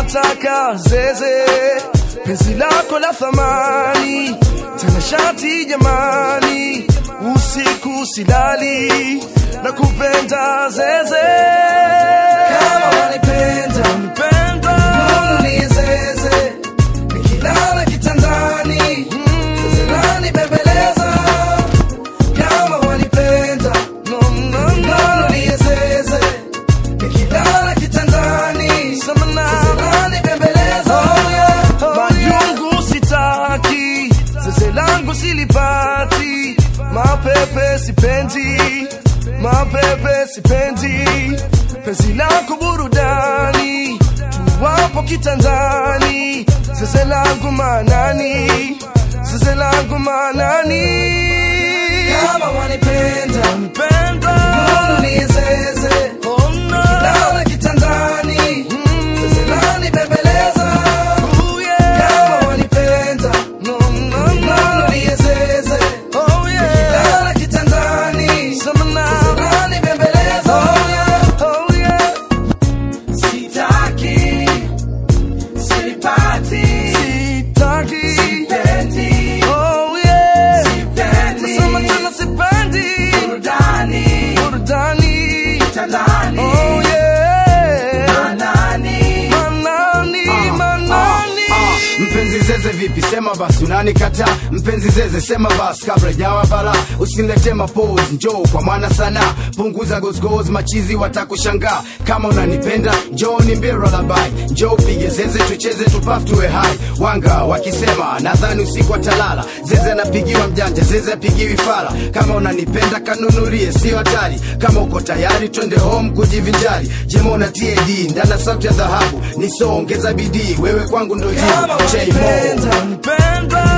nataka zeze penzi lako la thamani tena shati jamani usiku silali na kupenda zeze kama wanipenda wanipenda ni zeze nikilala kitandani zeze lanibembeleza kama wanipenda no, no, no, ni zeze nikilala kitandani zinanibembeleza majungu sitaki zeze langu silipati mapepe sipendi mapepe sipendi penzi lako burudani tuwapo kitandani zeze langu manani zeze langu manani kama wanipenda wanipenda mbona ni zeze oh no lala kitandani zeze lani bembeleza oh yeah kama wanipenda no no no ni zeze oh yeah lala kitandani zeze lani bembeleza oh yeah oh yeah sitaki silipati sitaki sipendi oh yeah sipendi nasema tena sipendi burudani burudani tandani oh yeah manani manani manani mpenzi zeze vipi sema basi unanikataa mpenzi zeze sema basi kabla jawa bala usinilete mapose njoo kwa mwana sana punguza gozgoz machizi watakushangaa kama unanipenda njoo ni mbira labai njoo pige zeze tucheze tupaf tuwe hai wanga wakisema nadhani usiku atalala zeze anapigiwa mjanja zeze apigiwi fala kama unanipenda kanunulie sio hatari kama uko tayari twende home kujivinjari jemona tad ndana sauti ya dhahabu nisoongeza bidii wewe kwangu ndo jibu kama J Mo. wanipenda wanipenda